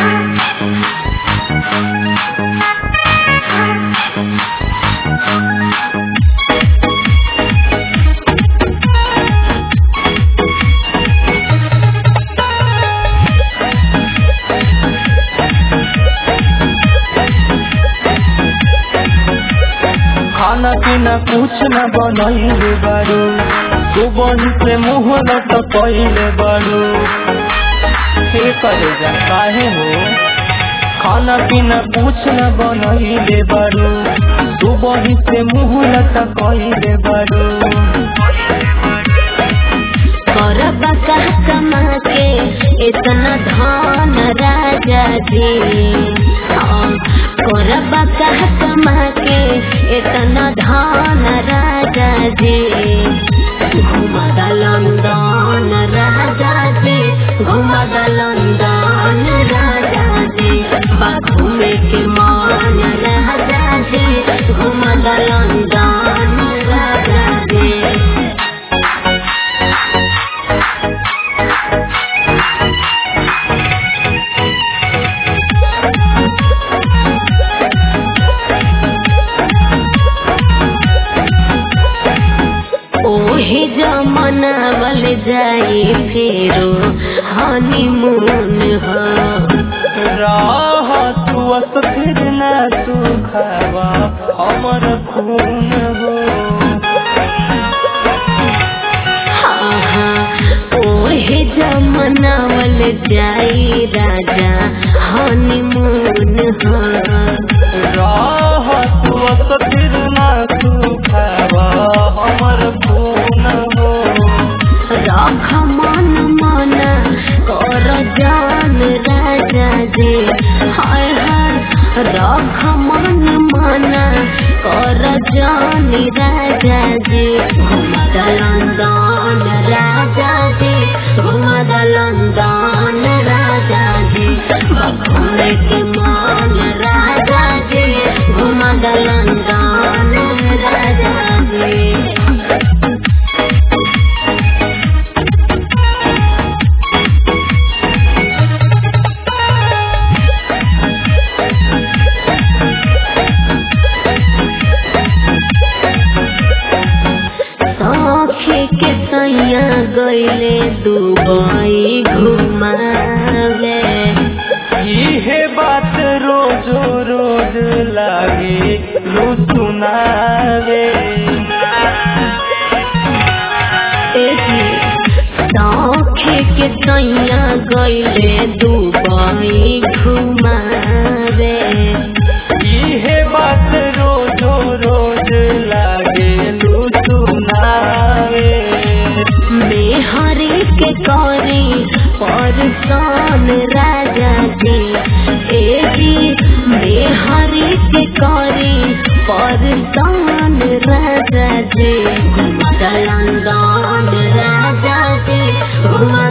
खाना पीना कुछ न बनैले बारू सुबह से मुँह न तो कैले बारू हे करे जा काहे हो खाना पीना कुछ न बनैले बारू सुबह से मुँह न तो कैले बारू करबा कह कमा के इतना धन राजा जी हाँ, करबा कह कमा के इतना धन राजा जी घुमदा लंदन राजा जी घुमदा लंदन राजा जी बा घूमे के मान राजा जी घुमदा लंदन राजा जी ओहे जमनावल जाई फेरो हनीमून हो राह तू अस्थिर न तू खावा हमर खून हो हाँ हाँ ओहे जमनावल जाई राजा हनीमून हो राह तू अस्थिर न तू खावा हमर खून हो रख मन मन कर जान राजा जी हाय हाय रख मन मन कर जान राजा जी घुमद लंदन राजा जी घुमद लंदन राजा जी घूमे के मान राजा जी घुमद लंदन राजा जी सौखे के सैया गईले दुबई घुमावे इहे बात रोज रोज लागे लू सुनावे सौखे के सैया गईले दुबई घुमावे इहे बात रोज रोज लागे लू सुनावे मेहरी के करी परसान राजा जी ए जी मेहरी के करी परसान राजा जी घुमद लंदन राजा जी घुमद